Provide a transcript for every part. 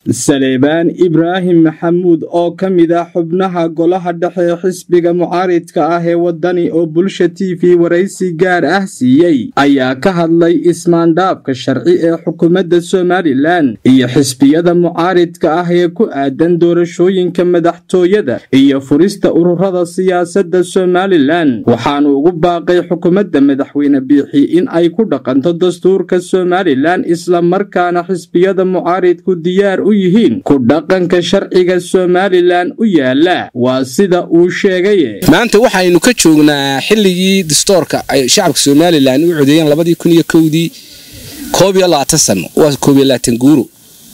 saleebaan ibraahim maxamuud oo ka mid ah xubnaha golaha dhexe ee xisbiga mucaaridka ah ee waddani oo bulsha t v waraysi gaar ah siiyey ayaa ka hadlay ismaandhaafka sharci ee xukuumadda somalilan iyo xisbiyada mucaaridka ah ee ku aadan doorashooyinka madaxtooyada iyo furista ururada siyaasadda somalilan waxaanu ugu baaqay xukuumadda madaxweyne biixi in ay ku dhaqanto dastuurka somalilan islamarkaana xisbiyada mucaaridku diyaar u yihiin ku dhaqanka sharciga somalilan u yaala waa sida uu sheegay maanta waxaynu ka joognaa xilligii dastoorka ay shacabka somalilan u codeeyeen labadii kun iyo kowdii koob iyo labaatan sano waa koob iyo labaatan guuro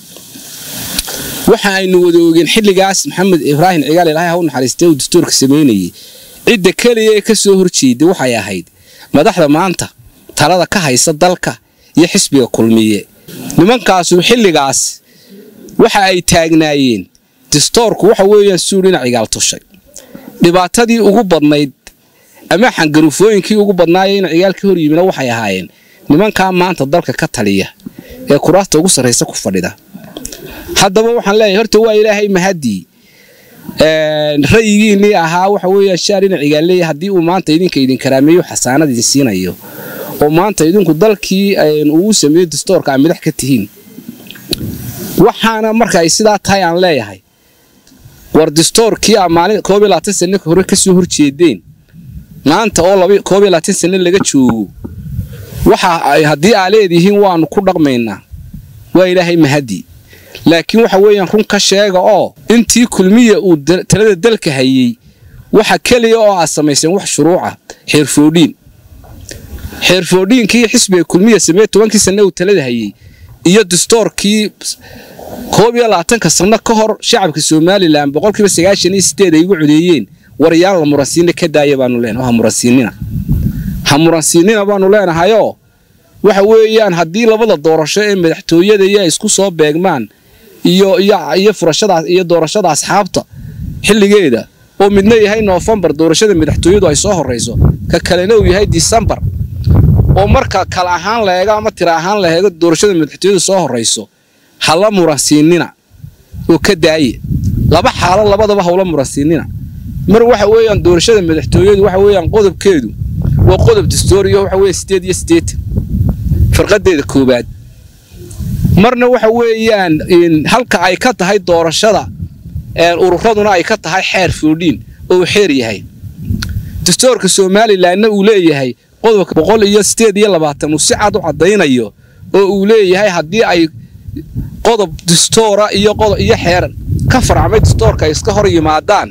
waxa aynu wada ogeen xilligaas maxamed ibraahim cigaal ilaahay ha u naxariistay uu dastuurka samaynayay cidda keliya ee ka soo horjeeda waxay ahayd madaxda maanta talada ka haysa dalka iyo xisbiga kulmiye nimankaasu xilligaas waxa ay taagnaayeen dastoorku waxa weeyaan suul ina cigaal tushay dhibaatadii ugu badnayd ama xangarufooyinkii ugu badnaaya ina cigaal ka hor yimina waxay ahaayeen nimankaa maanta dalka ka taliya ee kuraasta ugu sarraysa ku fadhida haddaba waxaan leeyahay horta waa ilaahay mahadii rayigiinnii ahaa waxa weeyaan shaar ina cigaal haddii uu maanta idinka idin karaameeyo xasaanad idin siinayo oo maanta idinku dalkii uu sameeyo dastoorka aa madax ka tihiin waxaana marka ay sidaa tahay aan leeyahay war dastoorkii aa maalin koob iyo labaatan sane hore ka soo horjeedeen maanta oo koob iyo labaatan sane laga joogo waxa haddii aa leedihiin waannu ku dhaqmaynaa waa ilaahay mahadii laakiin waxa weeyaan run ka sheega oo intii kulmiya uu talada dalka hayey waxa keliya oo aad samayseen wax shuruuca xeerfoodhiin xeerfoodhiinkii xisbiga kulmiya sameye tobankii sanne uu talada hayey iyo dastoorkii koob iyo labaatanka sanno ka hor shacabka somalilan boqolkiiba sagaashan iyo sideed ay ugu codeeyeen waryaan la muransiina ka daaya baanu leenahay ha muransiinina ha muransiinina baanu leenahayoo waxa weeyaan haddii labada doorasho ee madaxtooyada iyo ay isku soo beegmaan iyo iyo furashadaas iyo doorashada asxaabta xilligeeda oo midna yahay noofembar doorashada madaxtooyadu ay soo horrayso ka kalena uu yahay disembar oo marka kala ahaan la eego ama tira ahaan la eego doorashada madaxtooyada soo horrayso hala muransiinina oo ka daaye laba xaalo labadaba hawla muransiinina mar waxa weeyaan doorashada madaxtooyadu waxa weeyaan qodobkeedu waa qodob dastooriyo waxa weeye sideed iyo siddeetan firqadeeda koowaad marna waxa weeyaan halka ay ka tahay doorashada ururaduna ay ka tahay xeer foodhiin oo xeer yahay dastoorka somalilanna uu leeyahay qodobka boqol iyo sideed iyo labaatan uu si cad u caddaynayo oo uu leeyahay haddii ay qodob dastoora iyo iyo xeer ka farcmay dastoorka ay iska hor yimaadaan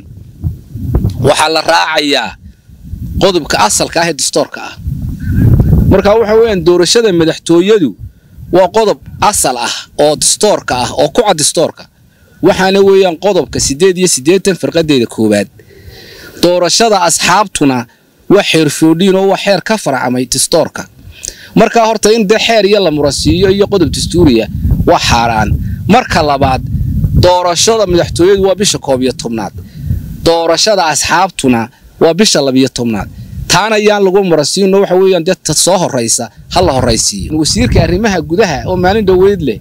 waxaa la raacayaa qodobka asalka ah ee dastoorka ah marka waxa weeyaan doorashada madaxtooyadu waa qodob asal ah oo dastoorka ah oo ku cad dastoorka waxaana weeyaan qodobka siddeed iyo siddeetan firqadeeda koowaad doorashada asxaabtuna waa xeer foodhiin oo waa xeer ka farcamay dastoorka markaa horta in dee xeer iyo la muransiiyo iyo qodob dastuuriya waa xaaraan marka labaad doorashada madaxtooyadu waa bisha koob iyo tobnaad doorashada asxaabtuna waa bisha labiyo tobnaad taana yaan lagu muransiino waxa weeyaan dee ta soo horraysa ha la horraysiiyo wasiirka arrimaha gudaha oo maalin dhoweyd leh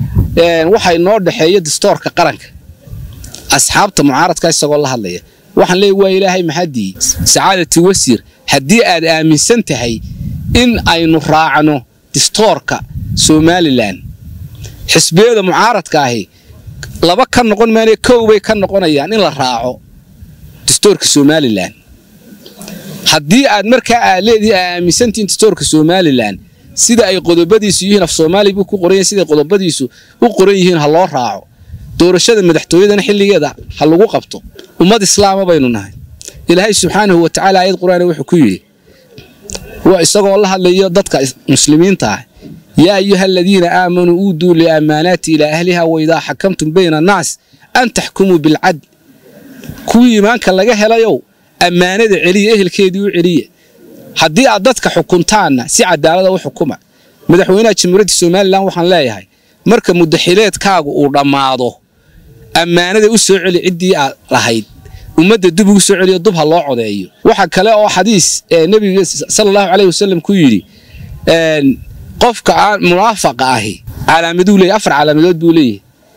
waxay noo dhexeeya dastoorka qaranka asxaabta mucaaradka isagoo la hadlaya waxaan leeyahy waa ilaahay maxadii sacaadati wasiir haddii aad aaminsan tahay in aynu raacno dastoorka somalilan xisbiyada mucaaradka ahi laba ka noqon maane kow bay ka noqonayaan in la raaco dastoorka somalilan haddii aad markaa aad leedihi aa aaminsantihiin dastoorka somalilan sida ay qodobadiisu yihiin af soomaali buu ku qoran yahay siday qodobadiisu u qoran yihiin ha loo raaco doorashada madaxtooyadana xilligeeda ha lagu qabto ummad islaama baynu nahay ilaahay subxaanahu wa tacaala aayad qur-aana wuxuu ku yidhi waa isagoo la hadlayo dadka muslimiinta ah yaa ayuha aladiina aamanuu uuduu liammaanaati ilaa ahliha waidaa xakamtum bayna annaas an taxkumuu bilcadl kuwii iimaanka laga helayow ammaanada celiya ehelkeedii u celiya haddii aad dadka xukuntaanna si cadaalada u xukuma madaxweynaha jamhuuriyadda somalilan waxaan leeyahay marka mudaxileedkaagu uu dhammaado ammaanada u soo celi ciddii aad lahayd ummadda dub ugu soo celiyo dub ha loo codeeyo waxa kale oo xadiis nebiga sala allahu caleyh wasalam ku yidhi qofka aan munaafaqa ahi calaamaduu leeyahy afar calaamadood buu leeyahay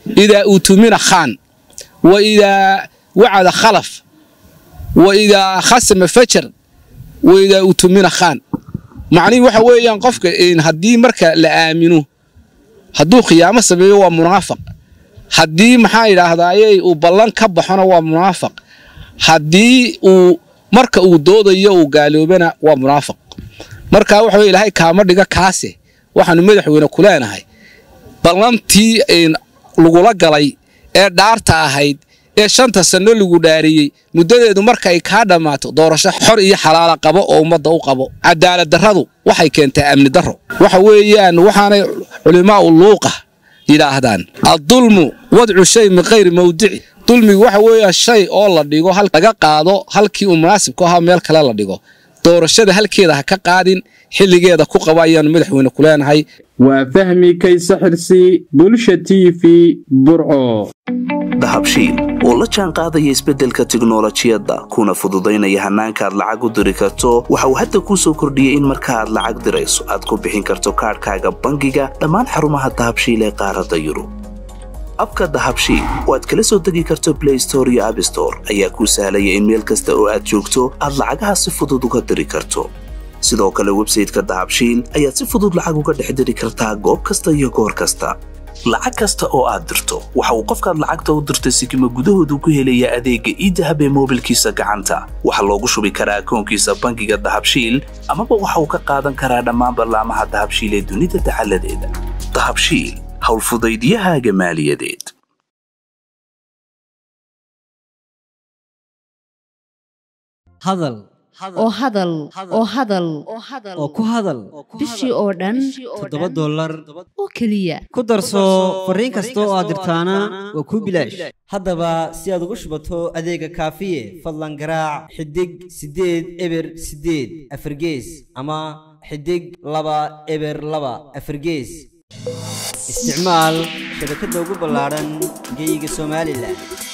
idaa uutumina khaan wa idaa wacada khalaf wa idaa khasama fajar wa idaa uutumina khaan macnihii waxa weeyaan qofka haddii marka la aamino hadduu khiyaamo sameeyo waa munaafaq haddii maxaa yidhaahdaaye uu ballan ka baxona waa munaafaq haddii uu marka uu doodayo uu gaaloobana waa munaafaq marka waxa weye ilaahay kaama dhiga kaase waxaanu madaxweyne ku leenahay ballantii lagula galay ee dhaarta ahayd ee shanta sanno lagu dhaariyey muddadeedu markaay kaa dhammaato doorasho xor iyo xalaala qabo oo ummadda u qabo cadaalad darradu waxay keentaa amni darro waxa weeyaan waxaanay culimaa'u luuqa yidhaahdaan addulmu wadcu shay min kayri mawdici dulmigu waxa weeyaan shay oo la dhigo laga qaado halkii uu munaasibku ahaa meel kale la dhigo doorashada halkeeda ha ka qaadin xilligeeda ku qaba ayaannu madaxweyne ku leenahay waa fahmi kayse xirsi bulsha t v burco dahabshiil oo la jaan qaadaya isbeddelka tiknolojiyadda kuna fududaynaya hannaanka aad lacag u diri karto waxa uu hadda kuu soo kordhiyey in marka aad lacag dirayso aad ku bixin karto kaadhkaaga bangiga dhammaan xarumaha dahabshiil ee qaaradda yurub abka dahabshiil oo aad kala soo degi karto blay store iyo abstore ayaa kuu sahlaya in meel kasta oo aad joogto aad lacagaha si fudud uga diri karto sidoo kale websayteka dahabshiil ayaad si fudud lacag uga dhex diri kartaa goob kasta iyo goor kasta lacag kasta oo aad dirto waxa uu qofkaad lacagta u dirtay sikima gudahoodu ku helayaa adeegga iidahab ee moobilkiisa gacanta waxaa loogu shubi karaa akoonkiisa bangiga dahabshiil amaba waxa uu ka qaadan karaa dhammaan ballaamaha dahabshiil ee dunida dacaladeeda dahabshiil howlfudaydiyahaaga maaliyadeed hadal oo hadal oo hadal oo ku hadal bishii oo dhan toddoba dollar oo keliya ku darso fariin kasta oo aad dirtaana waa kuu bilaash haddaba si aad ugu shubato adeega kaafiye fadlan garaac xidig siddeed eber siddeed afargees ama xidig laba eber laba afargees isticmaal shabakadda ugu ballaadhan geyga somalilan